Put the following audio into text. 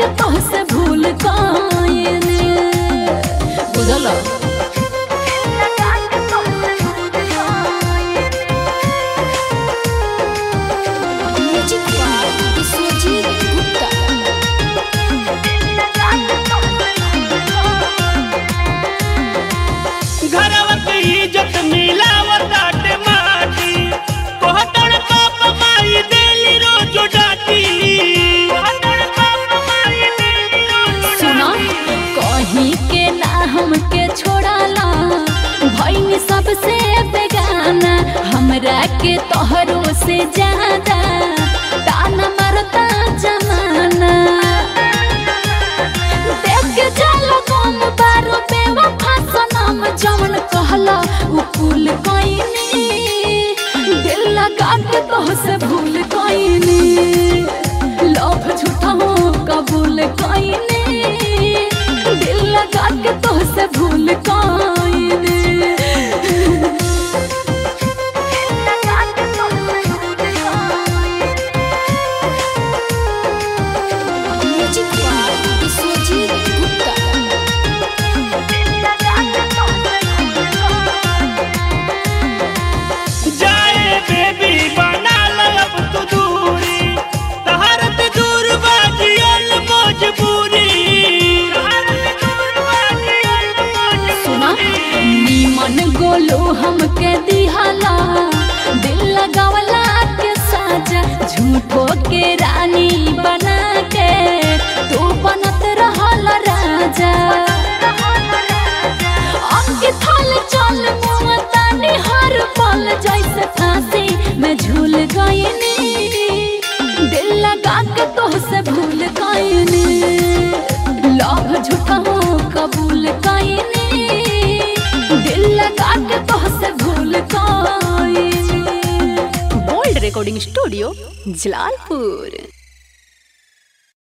के तोहसे भूल गईनी बुझल म्यूजिक बाय विश्वजीत गुप्ता घरवा के इज्जत मिलावताटे माटी कोहतड़ पाप माई देली रोज डाटी कोहतड़ पाप माई देली रोज सुना कहीं के ना हमके छोड़ाला भईनी सबसे बेगाना हमरा के तोहरो से ज्यादा ताना मारता जमाना देख के चलो कम बारो बेवफा सनम जवन कहला उ कुल कइनी दिल लगा के तोहसे भूल कइनी लव झूठा हो कबूल कइनी दिल लगा के तोहसे भूल कइनी म्यूजिक बाय विश्वजीत गुप्ता जाए बेबी बना लब तू दूरी तहरत दूर बाजियल मजबूरी तहरत दूर बाजियल सुना मजबूरी नीमन गोलो हमके दिहाला दिल लगावला के साजा झूठो के रानी बना के तू बनत रहल राजा अंके थाल चल मुमतानी हर पल जैसे फांसी में झूल गईनी दिल लगा के तोहसे भूल गईनी लव झूठा हो कबूल कईनी दिल लगा के तोहसे भूल गईनी बोल्ड रिकॉर्डिंग स्टूडियो जलालपुर